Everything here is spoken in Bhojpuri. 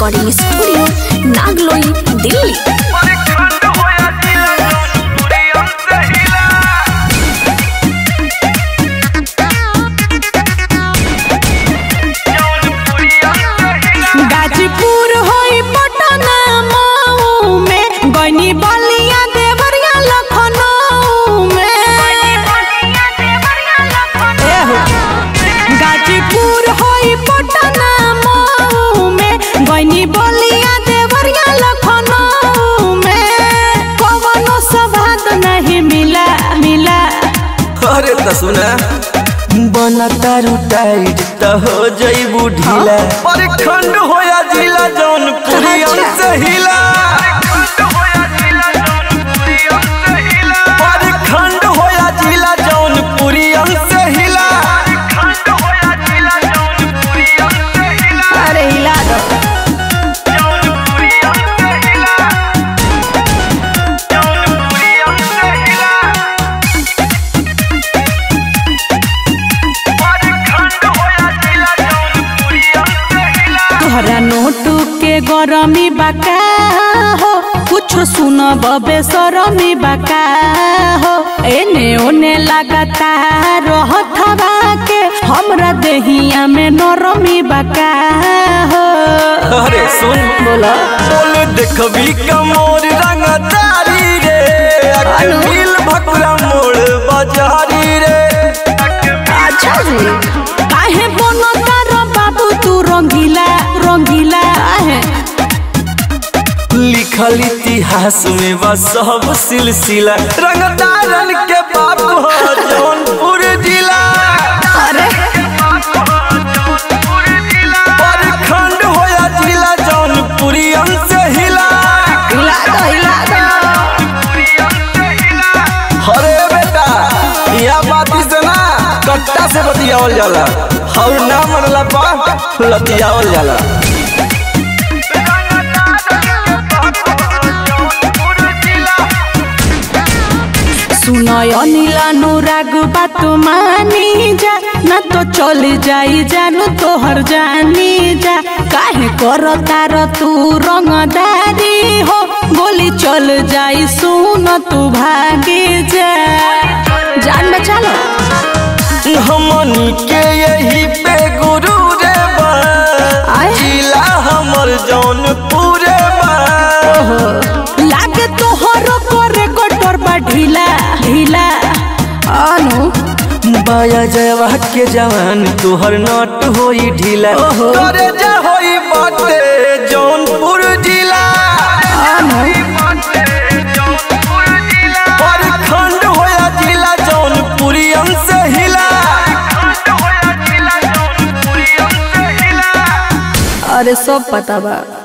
रिकॉर्डिंग स्टूडियो नागलोई दिल्ली गाजीपुर होई पटना मऊ में गनी बलिया देवरिया लखनऊ में एहो। गाजीपुर होई पटना मऊ में गनी बलिया देवरिया लखनऊ में कवनो सवाद नहीं मिला मिला अरे त सुना बना तारू टाइट त हो जइबू ढीला पर खंड होया जिला जौनपुरी से हिला पर खंड होया जिला जौनपुरी से हिला अरे हिला दो तोहरा नोटू के गरमी बका हो कुछ सुन बबे सरमी बका हो एने ओने लगाता रहतवा के हमरा देहिया में नरमी बका हो अरे सुन बोला बोल देखबी कमोर रंगदारी रे अनु? अकमील भकुरा मोड़ बाजारी रे अच्छा जी काहे बनता रो बाबू तू रंगीला रंगीला काहे लिखल इतिहास में बा सब सिलसिला रंगदारन के बाप हो जौनपुर जिला अरे पर खंड होया जिला जौनपुरी से हिला हिला दो हिला दो अरे बेटा यह बाती से ना कट्टा से बतियावल जाला और ना मनला पा लतियावल जाला सुनय अनिल अनुराग बात मानी जा ना तो चल जाई जानू तोहर जानी जा काहे कर तार तू रंगदारी हो गोली चल जाई सुन तू भागे जा जान बचा लो हमनी के यही पे गुरु रे बा आय। जिला हमर जौनपुर बा लागे तोहर करे कटोर बा ढीला ढीला अनु बाया जवा के जवान तोहर नट होई ढीला ओहो। करे जा होई बाटे जौनपुर जिला अनु पर खंड होया जिला जौनपुरी से हिला अरे सब पता बा